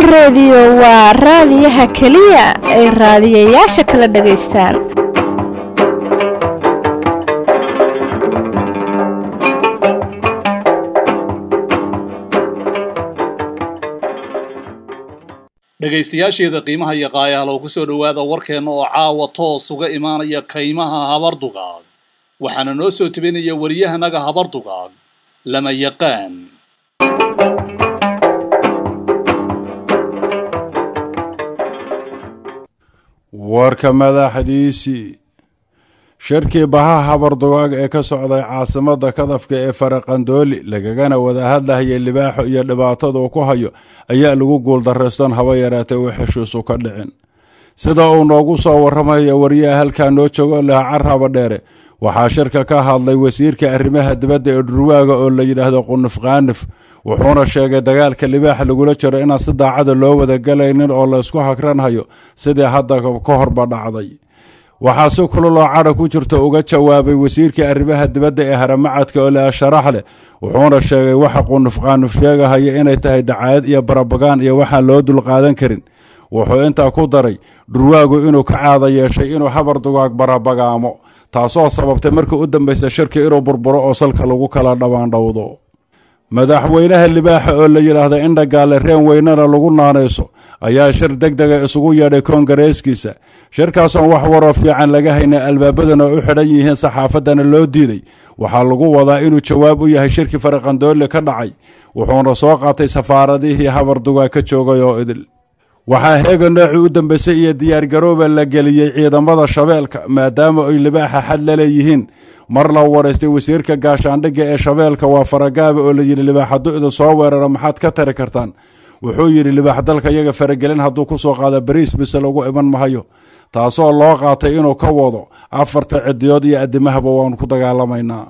rediyo waa raadiyaha keliya ay raadiyayaasha kala dhagaystaan dhegaystayaasheeda qiimaha iyo qaayahalow ku soo dhowaada warkeenna oo caawa toos uga imaanaya kaymaha habardugaag waxaana noo soo tebinaya wariyahanaga habardugaag lama yaqaan warka madaxdiisii shirkii baha habardugaag ee ka socday caasimadda kadafka ee faraqandooli lagagana wada hadlahayay libaaxo iyo dhibaatadu ku hayo ayaa lagu guuldarrayston haba yaraatee uu xeshiisu ka dhicin sida uu noogu soo warramaya wariyaha halkaa noo joogo laha carraba dheere waxaa shirka ka hadlay wasiirka arrimaha dibadda ee dhurwaaga oo la yidhaahdo qunuf kaanif wuxuuna sheegay dagaalka libaaxa lagula jiro inaan si daacada loo wadagelaynin oo laysku hagranhayo sidii hadda ka horba dhacday waxaa si kululoo cadha ku jirta uga jawaabay wasiirka arrimaha dibadda ee haramacadka oo laha sharax leh wuxuuna sheegay waxa qunuf kaanif sheegahaya inay tahay dacaayad iyo barabagaan iyo waxaan loo dulqaadan karin wuxuu intaa ku daray dhurwaagu inuu ka caada yeeshay inuu habar dugaag barabagaamo taasoo sababtay markii u dambaysa shirki inuu burburo oo salka lagu kala dhabaandhowdo madaxweynaha libaaxa oo la yidhaahda indhagaale reen weynena lagu naanayso ayaa shir deg dega isugu yeedhay koongareeskiisa shirkaasoon wax waroo fiican laga hayna albaabadana u xidhan yihiin saxaafaddana loo diiday waxaa lagu wadaa inuu jawaab u yahay shirkii faraqandoole ka dhacay wuxuuna soo qaatay safaaradihii habardugaa ka joogay oo idil waxaa heega noocii u dambaysay iyo diyaargarooba la geliyey ciidamada shabeelka maadaama ay libaaxa xad la leeyihiin mar la waraystay wasiirka gaashaandhigga ee shabeelka waa faragaaba oo la yidhi libaax hadduu idin soo weeraro maxaad ka tari kartaan wuxuu yidhi libaax dalka iyaga faragelin hadduu ku soo qaado bariis bise lagu iman mahayo taasoo loo qaatay inuu ka wado afarta cidiyood iyo addimahaba waanu ku dagaalamaynaa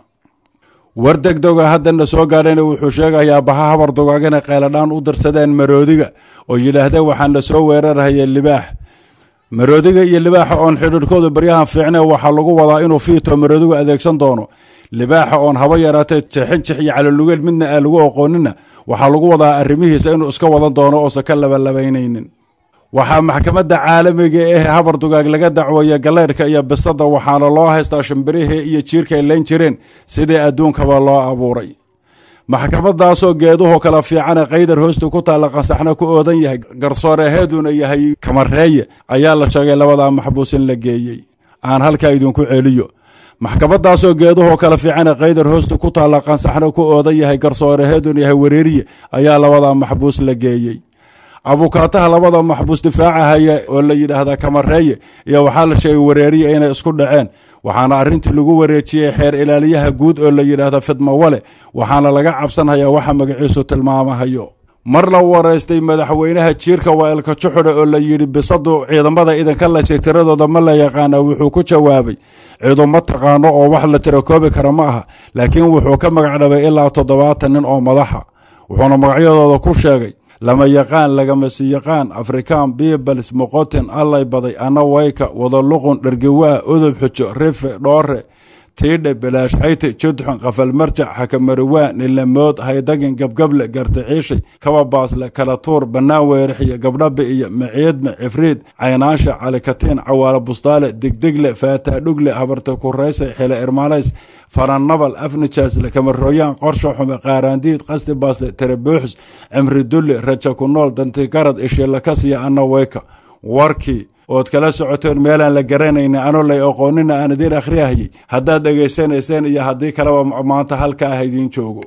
war degdoga haddana soo gaadhayna wuxuu sheegayaa baha habar dugaag inay qayladhaan u dirsadeen maroodiga oo yidhaahdeen waxaan la soo weerarhayay libaax maroodiga iyo libaaxa oon xidhiidhkooda baryahan fiicnee waxaa lagu wadaa inuu fiito maroodigu adeegsan doono libaaxa oon haba yaraatee jexinjix iyo calolugeel midna aan lagu aqoonina waxaa lagu wadaa arrimihiisa inuu iska wadan doono oosan ka labalabaynaynin waxaa maxkamadda caalamiga ee habar dugaag laga dacweeya galeydhka iyo bisada waxaana loo haystaa shimbirihii iyo jiirka ay leen jireen sidii adduunkaba loo abuuray maxkamadaasoo geeduhu kala fiicane kaydar hoosta ku taalla qansaxna ku oodan yahay garsooreheeduna yahay kamareeye ayaa la sheegay labadaa maxbuus in la geeyey aan halkaa idinku celiyo maxkamadaasoo geeduhu kala fiicane kaydar hoosta ku taalla qansaxna ku oodan yahay garsooreheeduna yahay wareeriye ayaa labadaa maxbuus la geeyey abukaataha labada maxbuus difaacahaya oo la yidhaahdaa kamareeye iyo waxaa la sheegay wareeriye inay isku dhaceen waxaana arrintii lagu wareejiyey xeer ilaaliyaha guud oo la yidhaahda fidmawale waxaana laga cabsanhayaa waxa magaciisu tilmaamahayo mar la waraystay madaxweynaha jiirka waailka juxudha oo la yidhi bisadu ciidamada idinka laysay tiradooda ma la yaqaana wuxuu ku jawaabay ciidu ma taqaano oo wax la tirakoobi kara ma aha laakiin wuxuu ka magac dhabay ilaa toddobaatan nin oo madaxa wuxuuna magacyadooda ku sheegay lama yaqaan lagama si yaqaan afrikaan biibals moqotin allay baday ana wayka wadaluqun dhergawaa udub xujo rife dhoore tiidhe bilaashxayte judxun qafalmarjac xakamarowaa nilamood haydagin gabgable garticiishay kababaasle kala tuur bannaan weerixiyo gabdhabi iyo maciidme cifriid caynaansha calikatiin cawaalo bustaale digdigle faataadhugle habarta kurayse xile irmaalays faranabal afnijaasle kamarooyaan qorsha xume qaaraandiid qasti baasle tarabuuxis cimri dulli raja ku nool dantigarad ishilakasiya ana weyka warkii ood kala socoteen meelaan la garanayna anoo lay aqoonina aan idiin akhriyahayay haddaad dhegaysanayseen iyo haddii kaleba maanta halka ah idiin joogo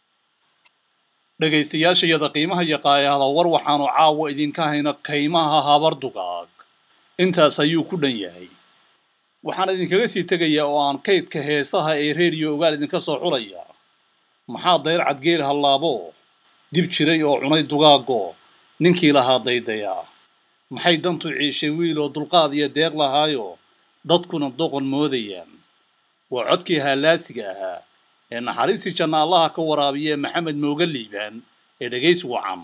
dhegaystayaashayada qiimaha iyo qaayahda war waxaanu caawa idinka hayna kaymaha habardugaag intaas ayuu ku dhan yahay waxaan idinkaga sii tegayaa oo aan kaydka heesaha ee reediyo ogaal idinka soo xulaya maxaa dayr cadgeel hallaabo dib jiray oo cunay dugaago ninkii lahaa daydayaa maxay dantu ciishay wiil oo dulqaad iyo deeq lahaayo dadkuna doqon moodayaan waa codkii haalaasiga ahaa ee naxariistii janna allaha ka waraabiya maxamed mooga liibaan ee dhegaysi wacan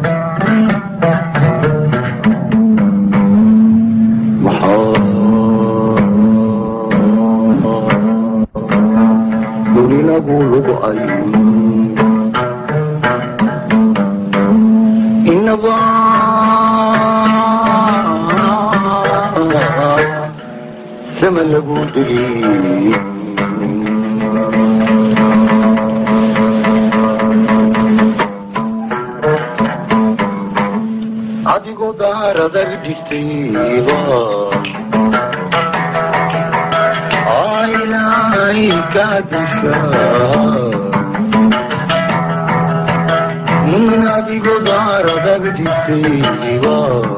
maxaa lagu dili adigoo daaradag dhigtayba ilaahay ka disha adigoo daaradag dhigtayba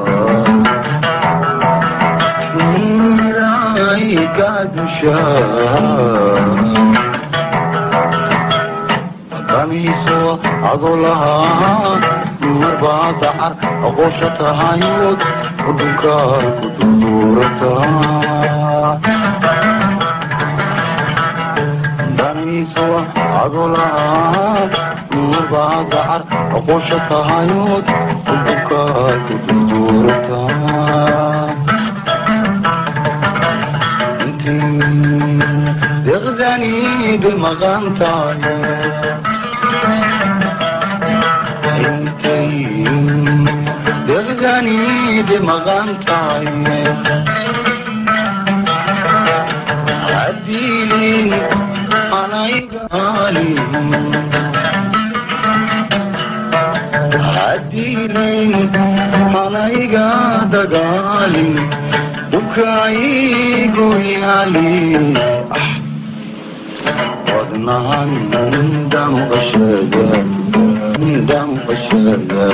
ilaahay ka disha damiiso adoo lahaa marbaa dacar aqoosha tahayood udhunkaa ku durduurataa damiiso adoo lahaa marbaa dacar aqoosha tahayood udhunkaa ku durduurataa deqdani bilmaqan tahay deqdani bilmaqan tahay adilin anaygalin adilin anayga dagaalin dukaayigu yaalin wadnahan damqashada damqashada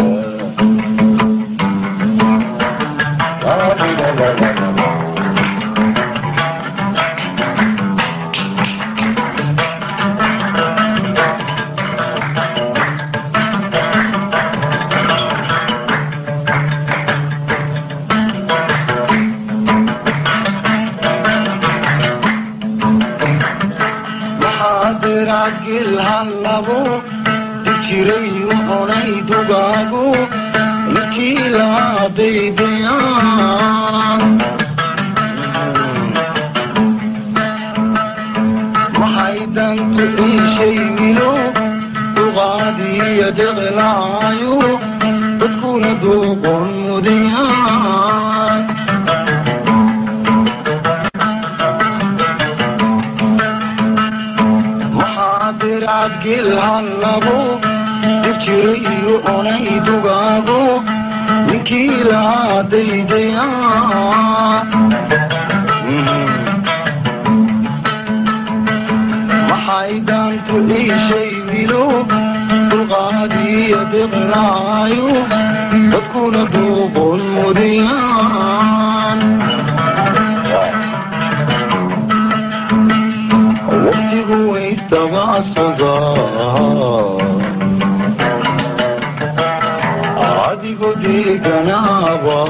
maxaadiragilhallabo dijiray onay dugaagu ninkii laadaydaya maxay dantu iishay wilo duqaadiya deqlaayo dadkuna duuqon mudayaan adgilhallabo dijirayo onay dugaago ninkii laadaydaya maxay daantu iishay wilo duqaadiya deqlaayo dadkuna duuqon mudayaan waqtigu waystabaasaga adigo deeganaaba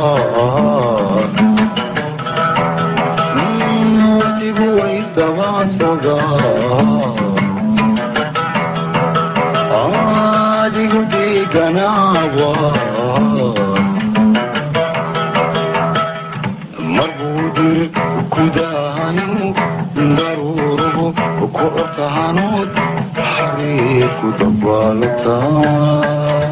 waqtigu waystabaasaga adigo deeganaaba marbuudir kudaayo daruuruhu ku ortahanood xariir ku dabaalataa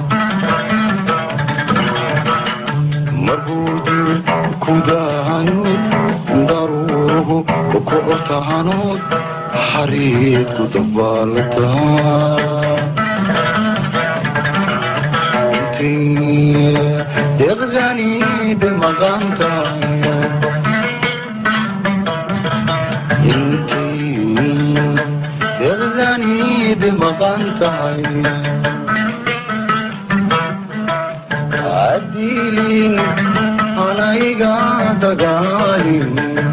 marbuudir kudaayo daruuruhu ku ortahanood xariir ku dabaalataa deqdani bimaqantahay deqdani bimaqan tahay adilin anayga dagaalin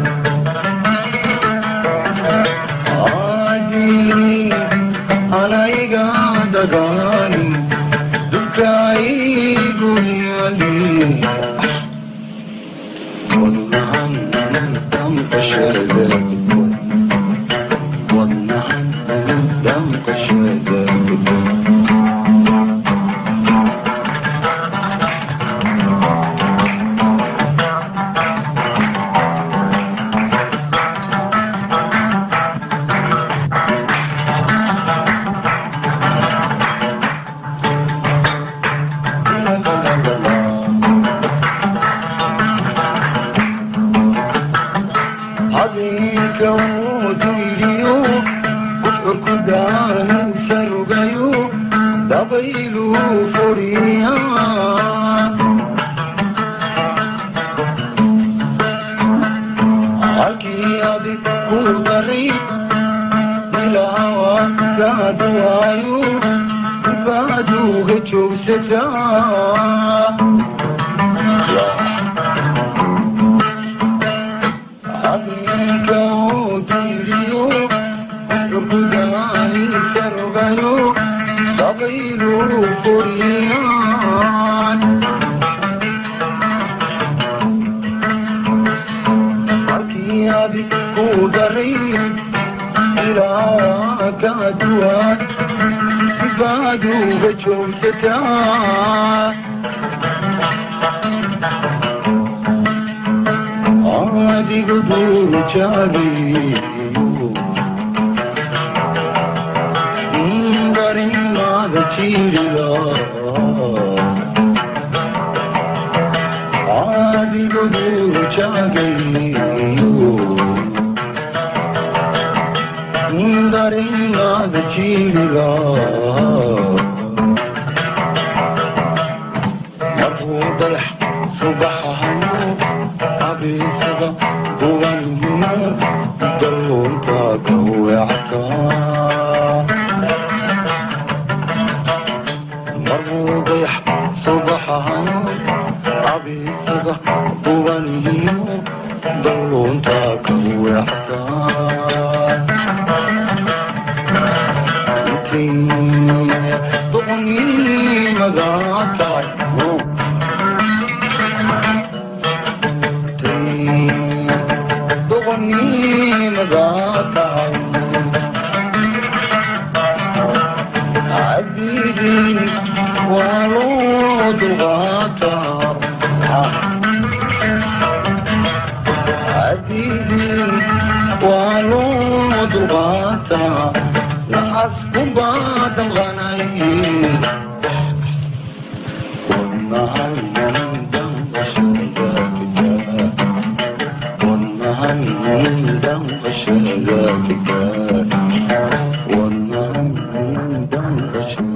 adilin anayga dagaalin dukaayigu yaalin wadnahan damqashada habeenka uu diidiyo gudcurku daanisa rogayo dabayluu furiya halkii adig ku daray ilaawa kaaduwaayo dibaaduga joogsataa habeenka uu diidiyo gudcurkudaanisa rogayo dabayluu furiyaan halkii adig ku daray ilaa kaaduwaan dibaaduga joogsataa adigu duuru jaagiyo barimaada jiirila adigu duuru jaagayo barimaada jiirila markuu dayax subaxahayo abiisada duwaniyo dalluunta ka weecata markuu dayax subaxahayo abiisada duwaniyo dalluunta ka weecata duqnimada tahay duqnimada tahay cabidin waa loo dulqaataa cabidin waa loo dulqaataa lacasku baa damqanay والنهر من دم